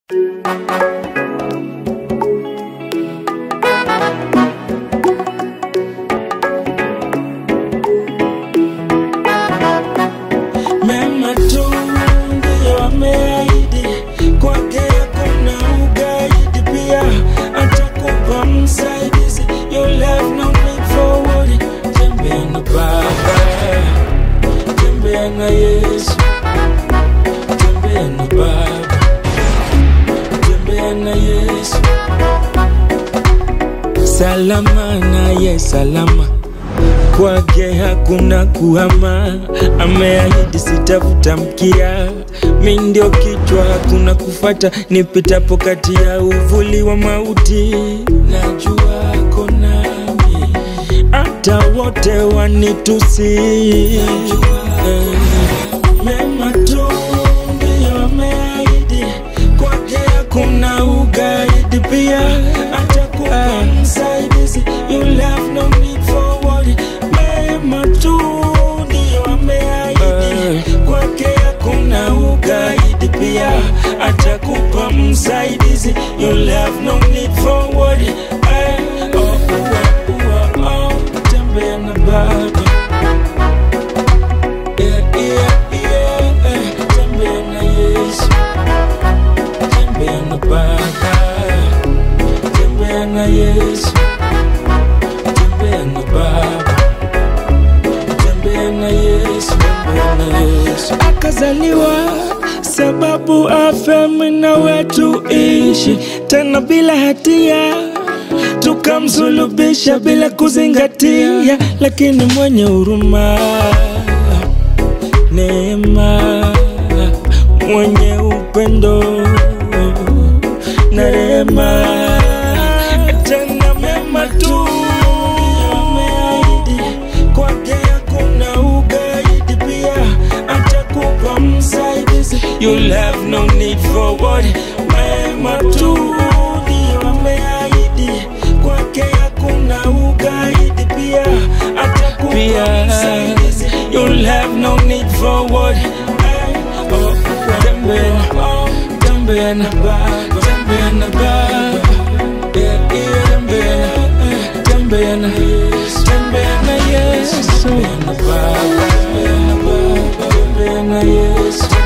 Mema tu ndiyo ameahidi, kwake hakuna ugaidi. Pia atakupa msaidizi, you'll have no need for worry. Tembea na Baba, tembea na Yesu, tembea na Baba, tembea na Yesu. Salama naye salama kwake hakuna kuhama, ameahidi sitafuta mkia, mi ndio kichwa, hakuna kufata, nipitapo kati ya uvuli wa mauti, najua ako nami, hata wote wanitusi, Eh, mema tu ndiyo ameahidi, kwake hakuna ugaidi, pia atakupa msaidizi, you'll have no need for worry. Mema tu ndiyo ameahidi, kwake hakuna ugaidi, pia atakupa msaidizi, you'll have no need for worry. Eh, oh, oh, oh, oh, tembea na Baba. Yeah, yeah, yeah, eh, tembea na Yesu, tembea na Baba, tembea na Yesu, tembea na Baba, tembea na Yesu, tembea na Yesu. Akazaliwa sababu afe mwana wetu ishi tena bila hatia tukamsulubisha bila kuzingatia, lakini mwenye huruma neema, mwenye upendo na rehema, tena mema tu ameahidi, kwake hakuna ugaidi, pia atakupa msaidizi, you'll have no need for worry. Mema tu ndio ameahidi, kwake hakuna ugaidi, pia atakupa msaidizi, you'll have no need for worry. Eh, oh, Tembea, oh, tembea na Baba, tembea na Baba. Yeah, yeah, tembea na- tembea na Yesu, tembea na Yesu, tembea na Baba, tembea na Baba, tembea na Yesu.